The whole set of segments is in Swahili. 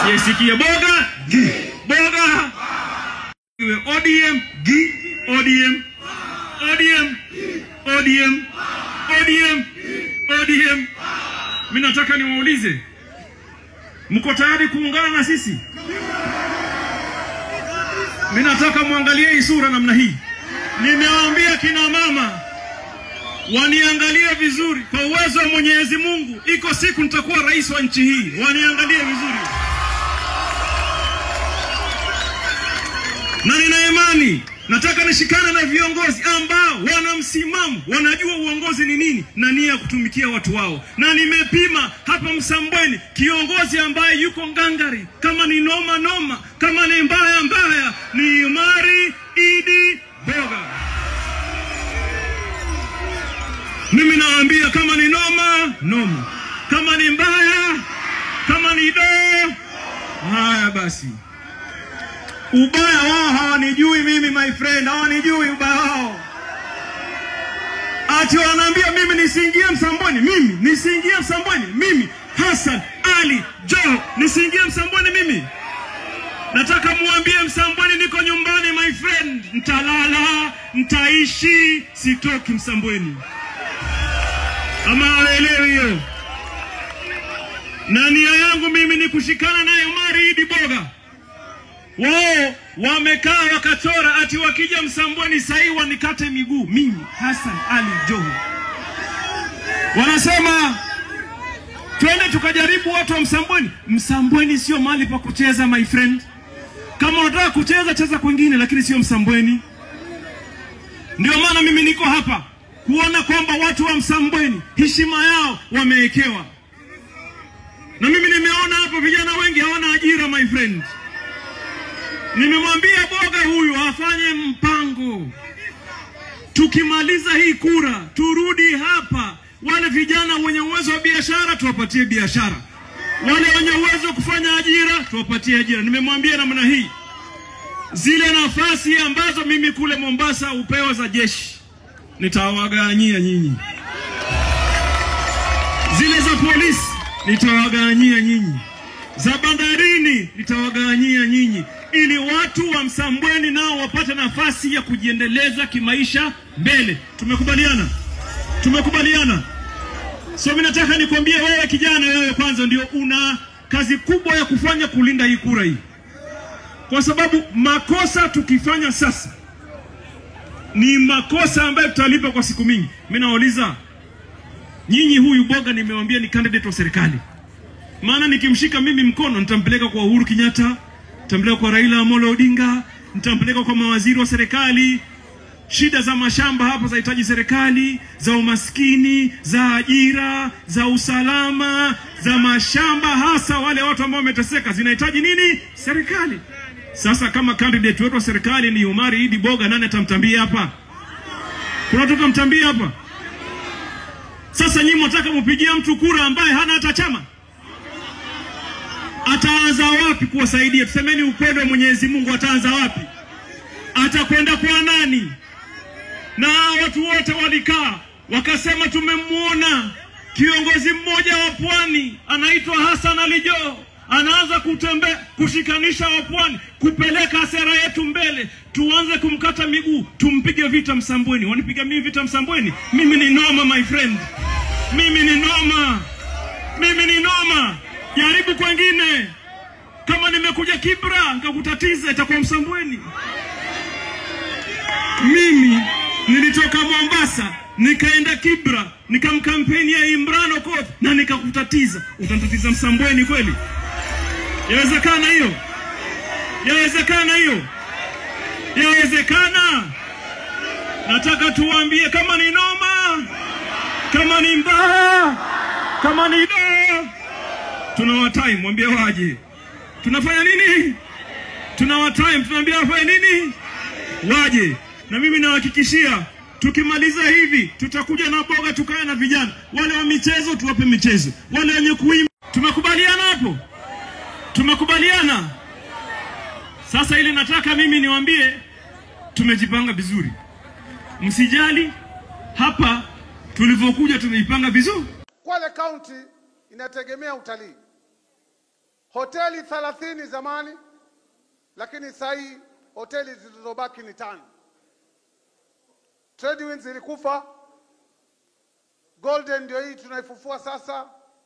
siyesikia boga boga iwe ODM ODM ODM ODM ODM ODM. Mimi nataka niwaulize, mko tayari kuungana na sisi? Mimi nataka muangalie hii sura namna hii. Nimewaambia kina mama waniangalie vizuri, kwa uwezo wa Mwenyezi Mungu, iko siku nitakuwa rais wa nchi hii. Waniangalie vizuri, na nina imani nataka nishikane na viongozi ambao wana msimamo, wanajua uongozi ni nini na nia ya kutumikia watu wao. Na nimepima hapa Msambweni kiongozi ambaye yuko ngangari, kama ni noma noma, kama ni mbaya mbaya, ni Umari Idi Boga. Mimi nawaambia kama ni noma noma, kama ni mbaya, kama ni doo, haya basi ubaya wao hawanijui mimi my friend, hawanijui ubaya wao. Ati wanaambia mimi nisiingie Msambweni, mimi nisiingie Msambweni, mimi Hassan Ali Joho nisiingie Msambweni mimi. Nataka muambie Msambweni niko nyumbani my friend, ntalala, ntaishi, sitoki Msambweni. Ama hawaelewi hiyo? Na nia yangu mimi ni kushikana naye Omari Idi Boga wao wamekaa wakachora ati wakija Msambweni sahii wanikate miguu mimi Hassan Ali Joho. Wanasema twende tukajaribu watu wa Msambweni. Msambweni sio mahali pa kucheza my friend. Kama unataka kucheza cheza kwingine, lakini sio Msambweni. Ndio maana mimi niko hapa kuona kwamba watu wa Msambweni heshima yao wamewekewa, na mimi nimeona hapo vijana wengi hawana ajira my friend. Nimemwambia Boga huyu afanye mpango, tukimaliza hii kura turudi hapa, wale vijana wenye uwezo wa biashara tuwapatie biashara, wale wenye uwezo wa kufanya ajira tuwapatie ajira. Nimemwambia namna hii, zile nafasi ambazo mimi kule Mombasa upewa za jeshi nitawagawanyia nyinyi, zile za polisi nitawagawanyia nyinyi, za bandarini nitawagawanyia nyinyi ili watu wa Msambweni nao wapate nafasi ya kujiendeleza kimaisha mbele. Tumekubaliana, tumekubaliana. So mimi nataka nikwambie wewe kijana, wewe kwanza ndio una kazi kubwa ya kufanya kulinda hii kura hii, kwa sababu makosa tukifanya sasa ni makosa ambayo tutalipa kwa siku mingi. Mimi nauliza nyinyi, huyu Boga nimewambia ni candidate wa serikali, maana nikimshika mimi mkono nitampeleka kwa Uhuru Kenyatta nitampeleka kwa Raila Amolo Odinga, nitampeleka kwa mawaziri wa serikali. Shida za mashamba hapa zahitaji serikali, za umaskini, za ajira, za usalama, za mashamba, hasa wale watu ambao wameteseka, zinahitaji nini? Serikali. Sasa kama candidate wetu wa serikali ni Omari Idi Boga, nani atamtambia hapa? Kuna mtu atamtambia hapa? Sasa nyinyi mnataka mupigia mtu kura ambaye hana hata chama? ataanza wapi kuwasaidia? Tusemeni ukweli wa Mwenyezi Mungu, ataanza wapi? Atakwenda kwa nani? Na watu wote walikaa wakasema, tumemwona kiongozi mmoja wa pwani anaitwa Hassan Ali Joho anaanza kutembea kushikanisha wapwani, kupeleka sera yetu mbele, tuanze kumkata miguu, tumpige vita Msambweni. Wanipiga mimi vita Msambweni? Mimi ni noma my friend, mimi ni noma, mimi ni noma. Jaribu kwengine. Kama nimekuja Kibra nikakutatiza, itakuwa Msambweni. Mimi nilitoka Mombasa nikaenda Kibra nikamkampenia Imran Okoth na nikakutatiza, utanitatiza Msambweni kweli? Yawezekana hiyo? Yawezekana hiyo? Yawezekana? Nataka tuwaambie, kama ni noma, kama ni mbaya, kama ni doo tunawatime mwambie waje. Tunafanya nini? Tunawatime, tunaambia wafanye nini? Waje. Na mimi nawahakikishia tukimaliza hivi tutakuja na Boga, tukae na vijana wale wa michezo, tuwape michezo, wale wenye kuimba. Tumekubaliana hapo? Tumekubaliana. Sasa ili nataka mimi niwaambie, tumejipanga vizuri, msijali. Hapa tulivyokuja tumejipanga vizuri. Kwale County inategemea utalii. hoteli thelathini zamani, lakini sasa hii hoteli zilizobaki ni tano. Tradewinds ilikufa, Golden ndio hii tunaifufua sasa,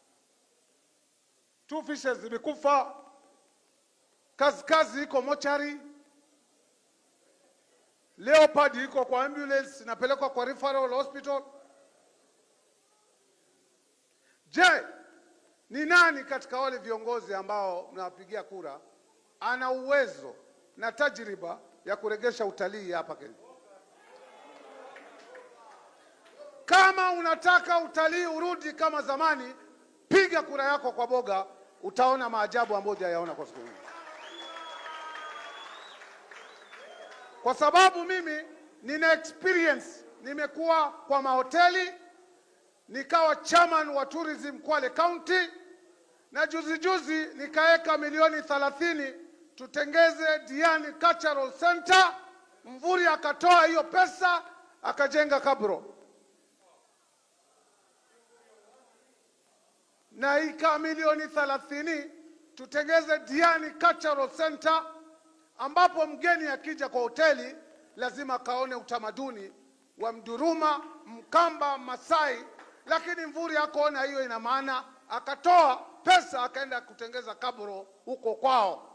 Two Fishes zimekufa, kazi kazi iko mochari, Leopard iko kwa ambulance inapelekwa kwa referral hospital. Je, ni nani katika wale viongozi ambao mnawapigia kura ana uwezo na tajriba ya kuregesha utalii hapa Kenya? Kama unataka utalii urudi kama zamani, piga kura yako kwa Boga, utaona maajabu ambayo hujayaona kwa siku hii. Kwa sababu mimi nina experience, nimekuwa kwa mahoteli, nikawa chairman wa tourism Kwale County, na juzi juzi nikaweka milioni 30 tutengeze Diani Cultural Center. Mvuri akatoa hiyo pesa akajenga kabro na ika milioni 30 tutengeze Diani Cultural Center ambapo mgeni akija kwa hoteli lazima kaone utamaduni wa Mduruma, Mkamba, Masai, lakini Mvuri hakuona hiyo ina maana, akatoa pesa akaenda kutengeza kabro huko kwao.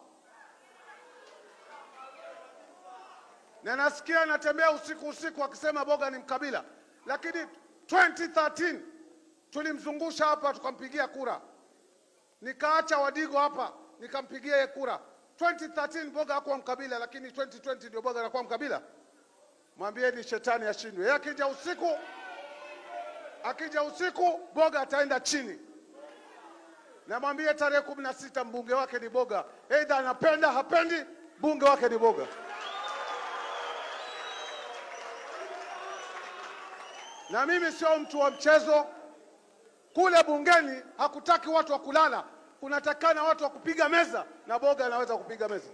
Na nasikia anatembea usiku usiku akisema Boga ni mkabila, lakini 2013 tulimzungusha hapa tukampigia kura, nikaacha Wadigo hapa nikampigia yeye kura. 2013 Boga hakuwa mkabila, lakini 2020 ndio Boga anakuwa mkabila. Mwambieni shetani ashindwe. Yeye akija usiku, akija usiku Boga ataenda chini. Na mwambie tarehe kumi na sita mbunge wake ni Boga, aidha anapenda hapendi, mbunge wake ni Boga. Na mimi sio mtu wa mchezo. Kule bungeni hakutaki watu wa kulala, kunatakana watu wa kupiga meza, na Boga anaweza kupiga meza.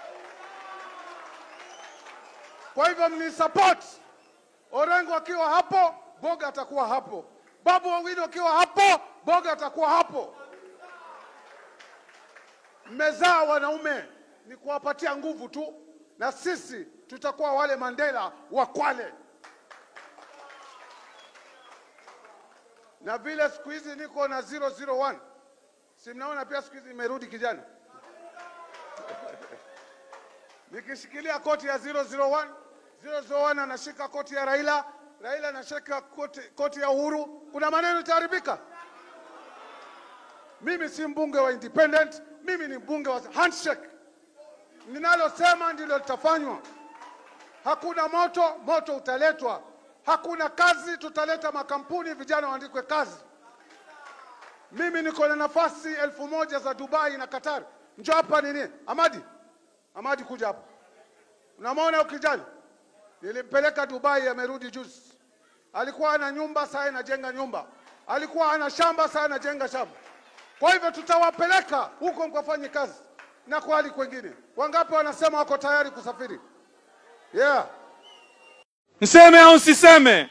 Kwa hivyo mnisupport. Orengo akiwa hapo, Boga atakuwa hapo. Babu Owino akiwa hapo, Boga atakuwa hapo. Mmezaa wanaume, ni kuwapatia nguvu tu, na sisi tutakuwa wale Mandela wa Kwale. Na vile siku hizi niko na 001 si mnaona pia siku hizi imerudi kijana nikishikilia koti ya 001 001 anashika koti ya Raila, Raila anashika koti, koti ya Uhuru, kuna maneno itaharibika. Mimi si mbunge wa independent, mimi ni mbunge wa handshake. Ninalosema ndilo litafanywa. Hakuna moto, moto utaletwa. Hakuna kazi, tutaleta makampuni, vijana waandikwe kazi. Mimi niko na nafasi elfu moja za Dubai na Qatar. Njoo hapa nini, Amadi, Amadi kuja hapa. Unamwona ukijana, nilimpeleka Dubai, amerudi juzi. Alikuwa ana nyumba, sasa anajenga nyumba. Alikuwa ana shamba, sasa anajenga shamba. Kwa hivyo tutawapeleka huko mkafanye kazi na kwa hali kwengine. Wangapi wanasema wako tayari kusafiri? Yeah. Niseme au siseme?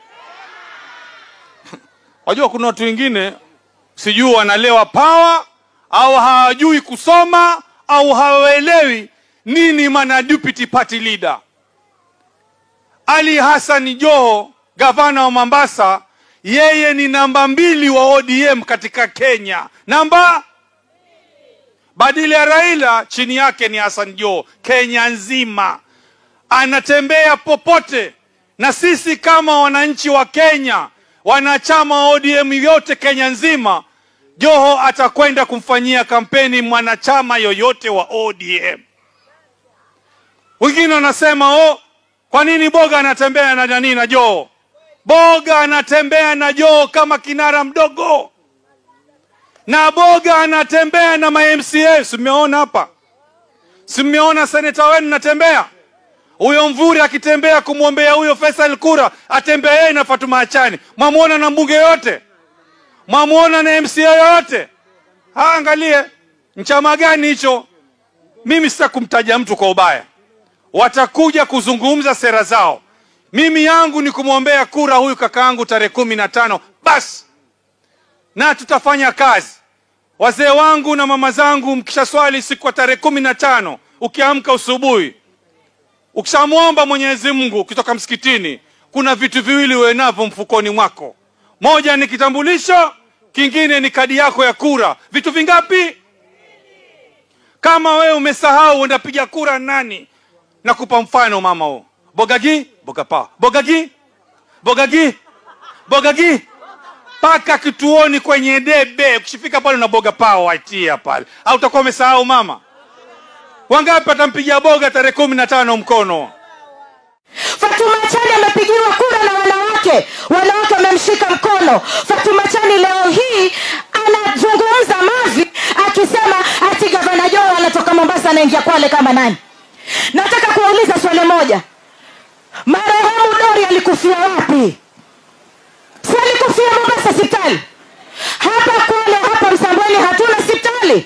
Wajua kuna watu wengine sijui wanalewa pawa au hawajui kusoma au hawaelewi nini maana deputy party leader. Ali Hassan Joho, gavana wa Mombasa, yeye ni namba mbili wa ODM katika Kenya, namba badili ya Raila, chini yake ni Hassan Joho, Kenya nzima anatembea popote, na sisi kama wananchi wa Kenya, wanachama wa ODM yote Kenya nzima, Joho atakwenda kumfanyia kampeni mwanachama yoyote wa ODM. Wengine wanasema oh, kwa nini Boga anatembea na nani na Joho? Boga anatembea na Joho kama kinara mdogo, na Boga anatembea na ma MCA. Simeona hapa, simeona seneta wenu natembea huyo Mvuri akitembea kumwombea huyo Faisal Kura, atembea yeye na Fatuma Achani. Mwamwona na mbunge yote, mwamwona na MCA yoyote? Angalie nchama gani hicho. Mimi sita kumtaja mtu kwa ubaya, watakuja kuzungumza sera zao. Mimi yangu ni kumwombea kura huyu kakaangu tarehe kumi na tano basi, na tutafanya kazi. wazee wangu na mama zangu mkisha swali siku ya tarehe kumi na tano ukiamka usubuhi ukishamwomba mwenyezi mungu ukitoka msikitini kuna vitu viwili uwe navyo mfukoni mwako moja ni kitambulisho kingine ni kadi yako ya kura vitu vingapi kama wewe umesahau uenda piga kura nani nakupa mfano mama huo bogagi bogapa bogagi bogagi bogagi paka kituoni kwenye debe ukishifika pale una boga pao waitia pale au utakuwa umesahau mama wangapi atampigia boga tarehe kumi na tano mkono Fatuma Chani amepigiwa kura na wanawake, wanawake wamemshika mkono. Fatuma Chani leo hii anazungumza mavi akisema ati gavana Joho anatoka Mombasa anaingia Kwale kama nani. Nataka kuwauliza swali moja, marehemu Dori alikufia wapi? Si alikufia Mombasa hospitali? Hapa Kwale, hapa Msambweni hatuna hospitali,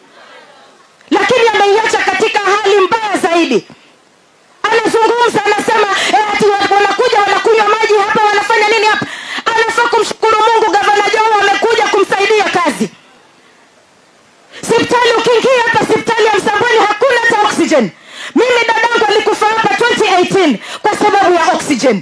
lakini ameiacha katika hali mbaya zaidi anazungumza anasema eh, ati wa- wanakuja wanakunywa maji hapa wanafanya nini hapa anafaa kumshukuru mungu gavana joho amekuja kumsaidia kazi sipitali ukiingia hapa sipitali ya msambweni hakuna hata oxygen mimi dadangu alikufa hapa 2018 kwa sababu ya oxygen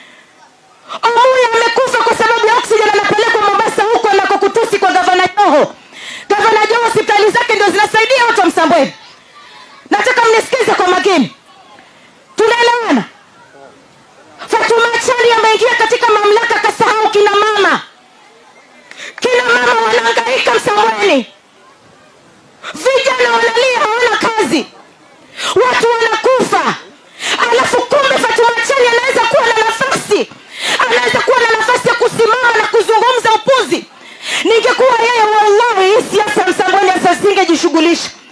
omuya amekufa kwa sababu ya oxygen anapelekwa mombasa huko anakokutusi kwa gavana joho gavana joho hospitali zake ndio zinasaidia watu wa msambweni nataka mnisikize kwa makini tunaelewana fatuma chali ameingia katika mamlaka akasahau kina mama kina mama wanaangaika msambweni vijana wanalia hawana kazi watu wanakufa alafu kumbe fatuma chali anaweza kuwa na nafasi anaweza kuwa na nafasi ya kusimama na kuzungumza upuzi ningekuwa yeye wallahi hii siasa ya msambweni asasingejishughulisha